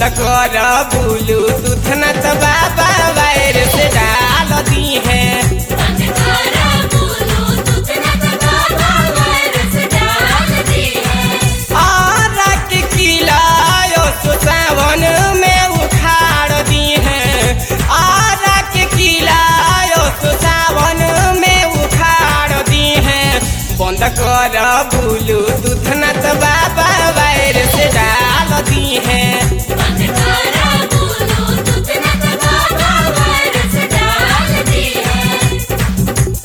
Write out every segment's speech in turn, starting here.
बंद कर ब्लूटूथ न तो बाबा वायर से डाल दी है बंद करा ब्लूटूथ न तो बाबा वायरस डाल दी है और के किलायो सो सावन में उखाड़ दी है और के किलायो सो सावन में उखाड़ दी है बंद कर ब्लूटूथ न तो बाबा वायर से डाल दी है बंद करा ब्लूटूथ न तो बाबा वायरस डाल दी है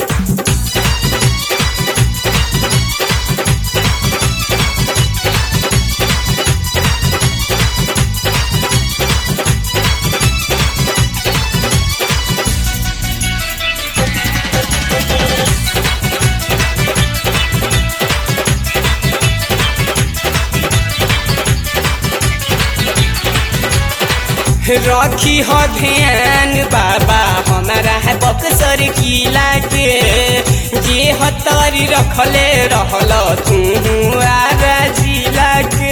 रखी हो ध्यान बाबा हमारा है बक्सर किला के जे हतारी रखले रहल तू आरा जिला के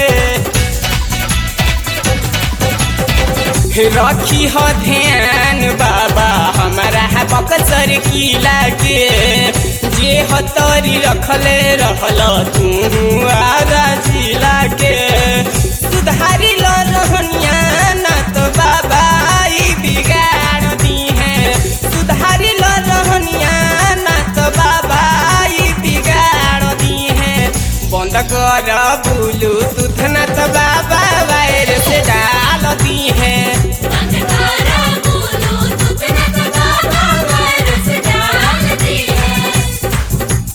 रखी हो ध्यान बाबा हमारा है बक्सर किला के जे हतारी रखले रहल तू आरा जिला के सुधारी लो रहनिया ना तो बाबा ई बिगाड़ दी है सुधारी लो रहनिया ना तो बाबा ई बिगाड़ दी है बंद कर ब्लूटूथ ना तो बाबा वायर से डाल दी है बंद करा ब्लूटूथ न तो बाबा वायरस डाल दी है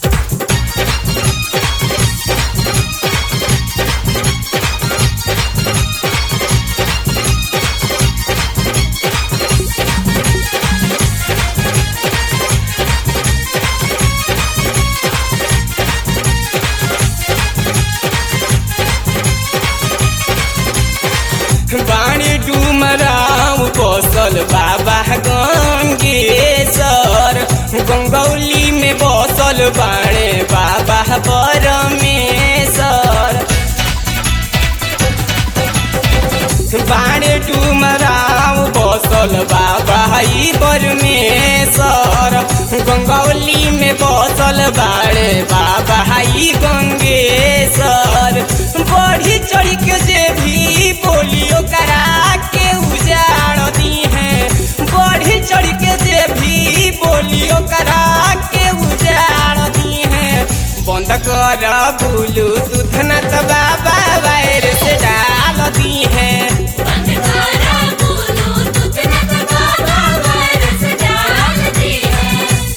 बाणी डुमराव बसल बाबा गंगेश्वर गंगौली में बसल बाणे बाबा परमेश्वर बाणे डुमराव बसल बाबा ई परमेश्वर गंगौली में बसल बाणे बाबा ई गंगेश्वर बढ़ी चढ़ी के जे भी बोलियो करा के उजाड़ दी है बढ़ी चढ़ी के जे भी बोलियो करा के उजाड़ दी है बंद कर ब्लूटूथ न तो बाबा वायर से डाल दी है बंद करा ब्लूटूथ न तो बाबा वायरस डाल दी है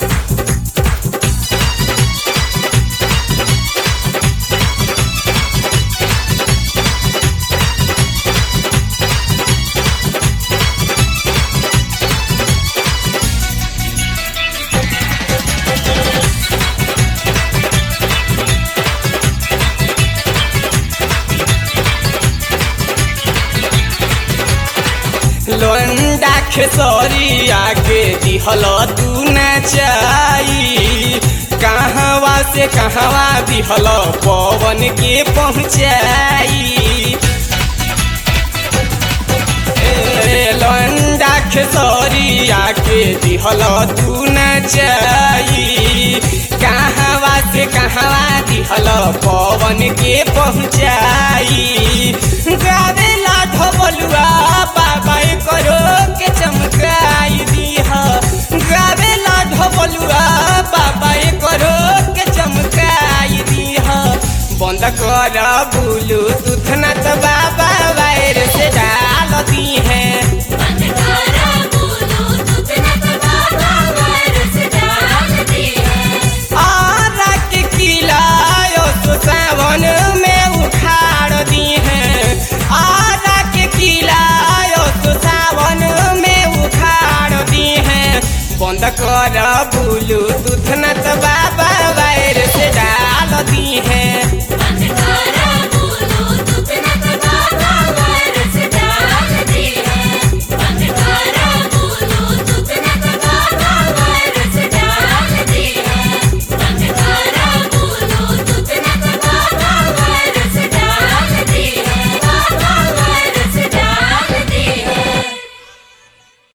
लोंडा खेसरी आके दिहल तू न चाई कहवा से कहवा दिहल पवन के पहुँचाई ए, लोंडा खेसरी आके दिहल तू न चाई कहवा से कहवा दिहल पवन के पहुँचाई गावेला ढोबलुआ बाबा करो के चमकाई दीह गावेला ढोबलुआ बाबा करो के चमकाई दीह बंद कर ब्लूटूथ न तो बाबा वायर से डाल दी है बंद करा ब्लूटूथ न तो बाबा वायरस डाल दी है और के किलायो तो सावन में उखाड़ दी है और के किलायो तो सावन में उखाड़ दी है बंद कर ब्लूटूथ न तो बाबा वायर से डाल दी है